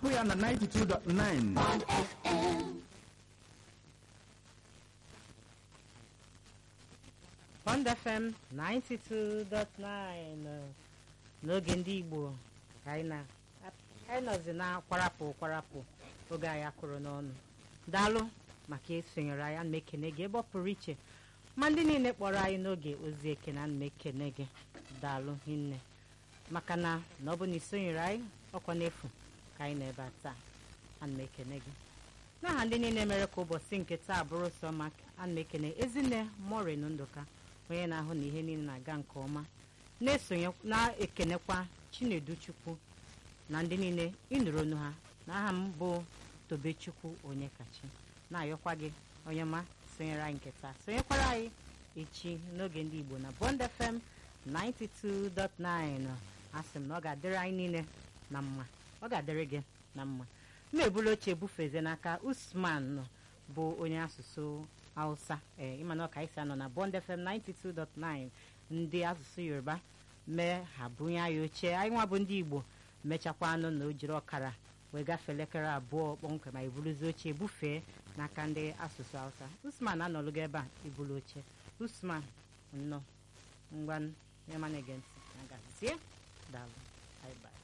hapụ ya na 92.9 Bond FM. Bond FM 92.9 n'oge ndị Igbo ka anyị na anyị nọzi na kwarapụ kwarapụ oge anyị akụrụ n'ọnụ daalụ maka esonyere anyị ana m ekene gị ebe ọ pụrụ iche ma ndị niile kpọrọ anyị n'oge ozi ekene ana m ekene gị daalụ hinne maka na na ọ bụ na isonyere anyị ọkwa n'efu ka anyị nọ ebe a taa ana m ekene gị n'aha ndị niile mere ka ụbọchị nke taa bụrụ sọ ma ana m ekene ezinne morin ndụka onye na-ahụ na ihe niile na-aga nke ọma na-esonye na-ekenekwa chinedu chukwu na ndị niile ịnụrụ onu ha n'aha m bụ tobechukwu onye kachi na-ayọkwa gị onye ma sonyere anyị nke taa sonyekwara anyị echi n'oge ndị igbo na bond fm 92.9 asị m na ọ ga-adịrị anyị niile na mma ọ ga-adịrị gị na mma m ebula oche bufeze n'aka usman bụ onye asụsụ hausa ee ịmana ọka isi anọ na bond fm 92.9 ndị asụsụ yoruba mee ha bunye anyị oche anyị nwa bụ ndị igbo mechakwa anụ na o jiri ọkara wee gafee elekere abụọ kpọmkwem ma iburuzi oche bufee n'aka ndị asụsụ hausa usman anọlụgo ebe a ibulu oche usman nnọọ ngwa nye mana ege ntị na gazie daalụ bye bye